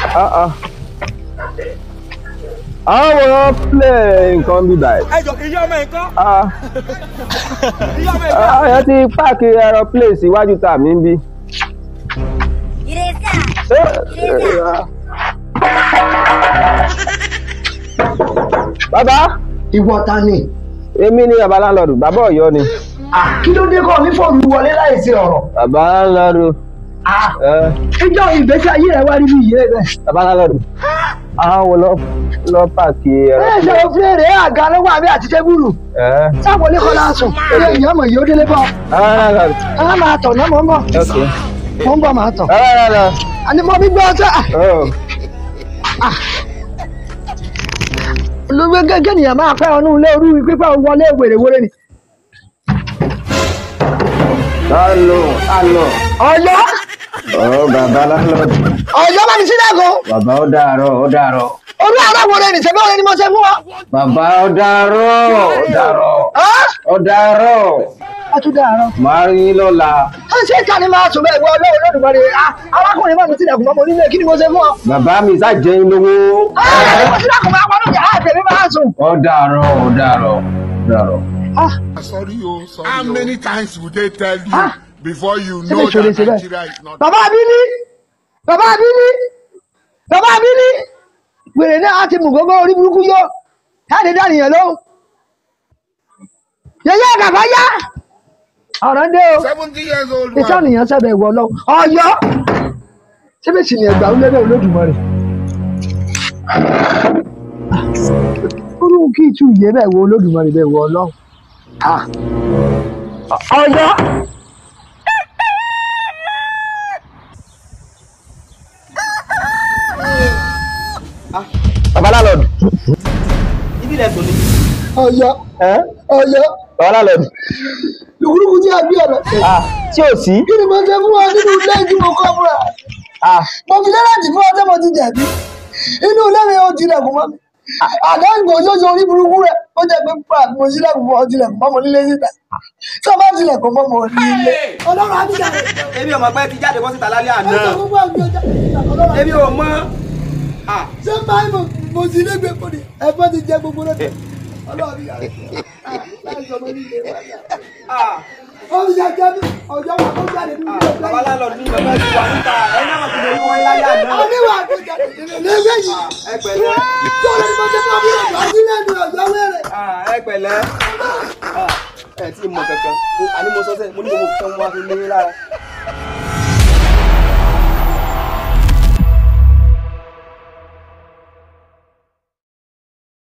Ah, ah. àwọn play nǹkan bí báyìí. ẹ jọ ìyá ọmọ nǹkan Ah, ìyá ọmọ nǹkan. ah, ẹ ti páàkì aeroplane síwájú tà mí bí. Ìrẹsà. bàbá ìwọ ta ni. èmi ni bàbá láńlọ́ọ̀dù bàbá ọ̀yọ́ ni. Ah, kí ló dé kọ́ ní fóònù wọlé láìsí ọ̀rọ̀. bàbá láńlọ́ọ̀dù. Ah, ẹ, ìjọ ìgbésí ayé rẹ wá rí bí ìyé rẹ. bàbá láńlọ́ọ̀dù. àwọn lọ lọ páàkì ẹ ṣe aeroplane. òfin rẹ̀ àga lọ́wọ́ àbí àti tẹ́bùrù. ẹ sáwọn oníkọ́lá sùn ilé ìyá mọ̀ yìí ó délé bọ̀. bàbá láńlọ́ọ̀dù. a máa tọ̀ náà mọ̀ ń bọ̀. ok. mọ̀ ń bọ̀ máa tọ̀. bàbá láńlọ́ọ̀dù. àní mo bí gbọ́ ọ́sẹ́. Oh. olùgbé gẹ́gẹ́ nìyẹn máa pẹ́ ọdún ilé orú pípẹ́ wọlé wèrèwèrè ni. Alo, alo. ọ̀yọ́ Ọ̀ bàbá láńlọ́ọ̀dù. ọ̀yọ́ bá mi sílẹ̀ kan. Bàbá ó dàárọ̀, ó dàárọ̀. olú àdáwọ̀ rẹ̀ nìṣẹ́ bí wọ́n ní mo ṣe fún wa. Bàbá ó dàárọ̀, ó dàárọ̀. Ọ́ Ó dàárọ̀. a tún dàárọ̀. Màá rí yín lọ́la. ó ṣe é ká ní máa sùn bẹ́ẹ̀ wọ ọlọ́run lódùmarè Ah, arákùnrin máa mi sílẹ̀ kùn mọ́ mo nílé kí ni mo ṣe fún ọ. Bàbá mi ṣàjẹ́ yín lówó. Ah, mo sílẹ̀ kùn máa wọnú yàrá àtẹ̀mí máa sùn. Ó dàárọ̀, ó dàárọ̀, ó dàárọ̀. Ah, Sorry, oh, sorry. How many times would they tell you Ah. before you ṣé lè know ṣòro that ṣe bẹ́ẹ̀. Nigeria is not? bàbá abíní bàbá abíní bàbá abíní wèrè náà á ti mú gbogbo orí burúkú yó káàdì dánìyàn ló yẹyẹ àgàfà yá ọ̀rọ̀ ń dé o Seventy years old iṣẹ́ man. ènìyàn sẹ́bẹ̀ ìwọ lọ ọ̀yọ́ síbẹ̀ sì ni ẹgbà ó lébẹ̀ olódùmarè olóhùn kí ìtú ìyẹ́ bẹ̀ wo olódùmarè bẹ̀ wọ ọlọ́run Ah. ọ̀yọ́ Bàbá láńlọ́ọ̀dù. ibi ilẹ̀ sọ ni. ọ̀yọ́ Ẹ́ ọ̀yọ́ bàbá láńlọ́ọ̀dù. lùkúlùkù tí a gbé ọ̀rọ̀ Ah, tí ò sí. kí ni mo ṣe fún ọ nínú ilé tí mo kọ́ fúnra Ah, mo fi lẹ́lẹ́dì fún ọ tí mo ti jẹ̀bi inú ilé mi ò tilẹ̀kùn mọ́ mi àdáǹgò ṣoṣo orí burúkú rẹ̀ ó jẹ́ pé pa mo sílẹ̀kùn fún ọ tilẹ̀kùn mọ́ mo nílé síta tí o bá tilẹ̀kùn mọ́ mo nílé. ọlọ́run á ti jà èmi ò mọ̀ pé ti jáde bọ́ síta lálẹ́ àná. ọjọ́ gbogbo àgbẹ̀ ọjà ọlọ́run á èmi ò mọ̀. Ah, ṣé báyìí mo mo sì lé gbé kọ́ni ẹ̀fọ́ ti jẹ gbogbo lọ́dẹ ọlọ́run ti jà láì sọ mo nílé wájà ah. ó ti jà jẹ́ mi ọjọ́ wa tó jáde nínú ilé bàbá láńlọ́ọ̀dù ní bàbá ti wà níta ẹ̀ náà mọ̀ sí lórí wọn láyé àná. oníwà àgbẹ̀jà lẹ́gbẹ̀ẹ́ yìí. ẹ pẹ̀lẹ́ tó lè mọ jẹ́ fún ọdún ọjọ́ sílẹ̀ ní ọjọ́ wẹ̀rẹ̀. Ah, ẹ pẹ̀lẹ́ Ah, ẹ tí ì mọ̀ kankan àní mo sọ sẹ́yìn mo ní gbogbo kan wá sí lé lára